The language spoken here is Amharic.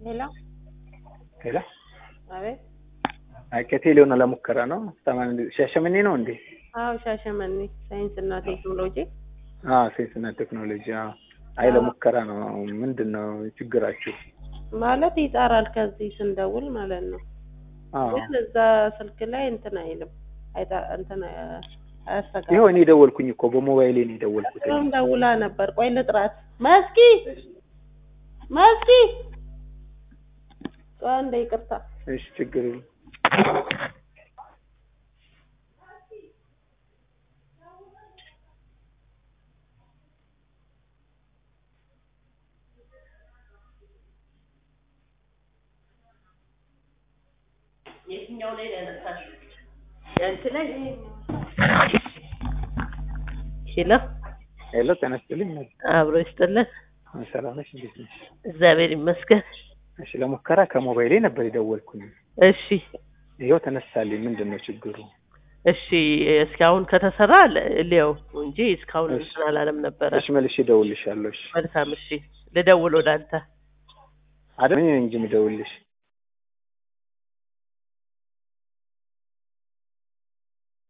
ሄሎ ሄሎ አቤት። አይ ከቴሌው ነው ለሙከራ ነው። ሰማን ሻሸመኔ ነው እንዴ? አዎ ሻሸመኔ ሳይንስና ቴክኖሎጂ። አዎ ሳይንስና ቴክኖሎጂ። አዎ አይ ለሙከራ ነው። ምንድን ነው ችግራችሁ? ማለት ይጠራል ከዚህ ስንደውል ማለት ነው። አዎ ግን እዛ ስልክ ላይ እንትን አይልም አይጣ እንትን አያስተጋባም። ይኸው እኔ ደወልኩኝ እኮ በሞባይሌ ነው የደወልኩት። እሷም ደውላ ነበር። ቆይ ልጥራት። መስኪ መስኪ፣ ቆይ አንዴ ይቅርታ። እሺ ችግር የለም። የትኛው ላይ ነው ያነሳሽው? ያንቺ ላይ ሄሎ፣ ሄሎ ጤና ይስጥልኝ። አብሮ ይስጥልን። ሰላም ነሽ? እንዴት ነሽ? እግዚአብሔር ይመስገን። እሺ ለሙከራ ከሞባይሌ ነበር የደወልኩኝ። እሺ ይኸው ተነሳልኝ። ምንድን ነው ችግሩ? እሺ፣ እስካሁን ከተሰራ ሊያው እንጂ እስካሁን እሺ። እንትን አላለም ነበረ። እሺ መልሼ እደውልልሻለሁ። እሺ መልካም። እሺ፣ ልደውል ወደ አንተ። አይደል እኔ ነኝ እንጂ የምደውልልሽ